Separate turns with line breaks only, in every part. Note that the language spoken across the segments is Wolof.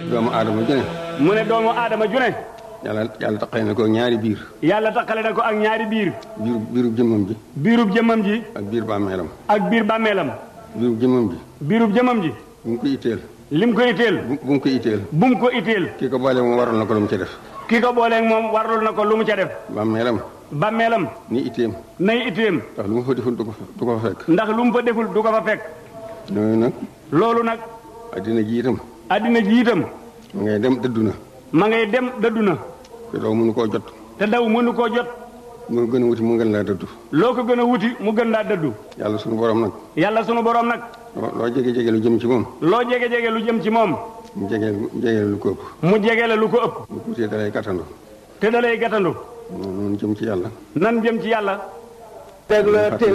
doomu aadama ju ne
mu ne doomu aadama ju ne
yàlla yàlla taqale na ko ñaari biir
yàlla takkale na ko ak ñaari biir
biiru biiru jëmmam ji
biirub jëmmam ji
ak biir bàmmeelam
ak biir bàmmeelam
biiru jëmmam ji
biirub jëmmam ji
bu mu ko itteel
lim ko itteel
bu bu mu ko itteel
bu mu ko itteel
kii ko boole moom waral na ko lu mu ci def
ki ko booleeg moom warlul na ko lu mu ca def
bàmmeelam
bàmmeelam
ni itteem
nay itteem
ndax lu mu fa deful du ko fa du ko fa fekk
ndax lu mu fa deful du ko fa fekk
ñooñu nag
loolu nag
addina ji itam
addina ji itam
ma ngay dem dëddu na
ma ngay dem dëddu na
te doo mënu koo jot
te daw mënu koo jot
mu gën a wuti mu gën laa dëddu
loo ko gën a wuti mu gën laa dëddu
yàlla sunu borom nag
yàlla sunu borom nag
loo loo jege jege lu jëm ci moom
loo jege jege lu jëm ci moom
mu jege jege lu ko ëpp
mu jege la lu ko ëpp
bu tuutee dalay gàttandu
te da lay gàttandu
noonu jëm ci yàlla
nan jëm ci yàlla
déglooti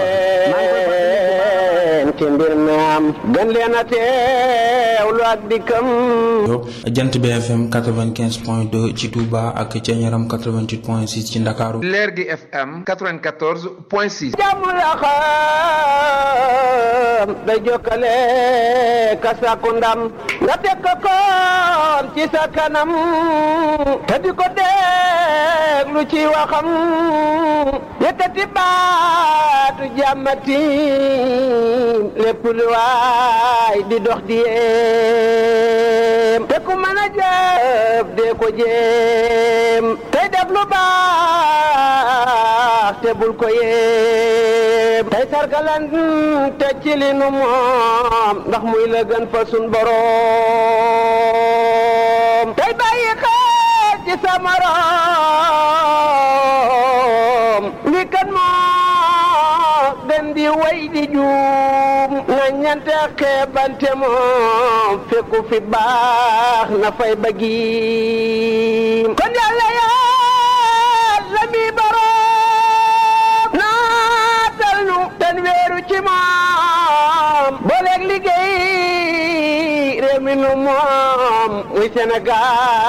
leen ci mbir mi am gën leen a teewlu ak dikkam
jant bi FM 95 point 2 ci Touba ak ca Ñaram 88 point 6 ci Ndakaaru
leer gi FM 94 point 6.
jàmm la xam day jokkale ka sàkku ndam nga teg ko koon ci sa kanam te di ko déglu ci waxam yëkkati baatu jàmmati lépp lu waay di dox di yéem te ku mën a jëf dee ko jéem tey def lu baax te bul ko yéem tey sargalan te ci li nu moom ndax muy la gën fa sun boroom tey bàyyi xel ci sa morom li kan moo gën di way di juum na ñante xeebante moom fekku fi baax na fay bëggiim kon yàlla yàlla mi boroom naatal nu ten weeru ci moom booleeg liggéey réew mi nu moom muy Sénégal